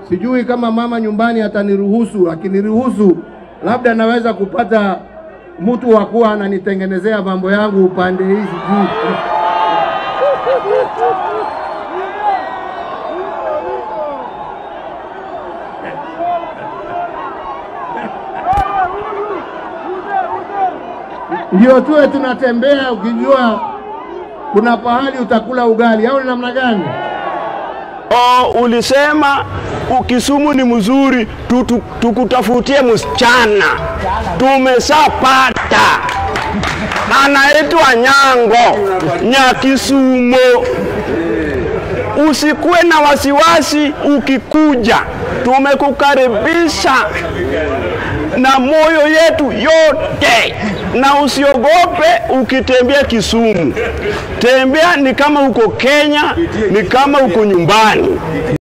Sijui kama mama nyumbani ataniruhusu. Akiniruhusu, labda naweza kupata mtu wa kuwa ananitengenezea mambo yangu upande hizi juu. ndio tuwe tunatembea ukijua kuna pahali utakula ugali au ni namna gani? Oh, ulisema ukisumu ni mzuri tutu, tukutafutie msichana. Tumeshapata, anaitwa Nyango Nyakisumo. Usikuwe na wasiwasi ukikuja, tumekukaribisha na moyo yetu yote, na usiogope ukitembea Kisumu. Tembea ni kama uko Kenya, ni kama uko nyumbani.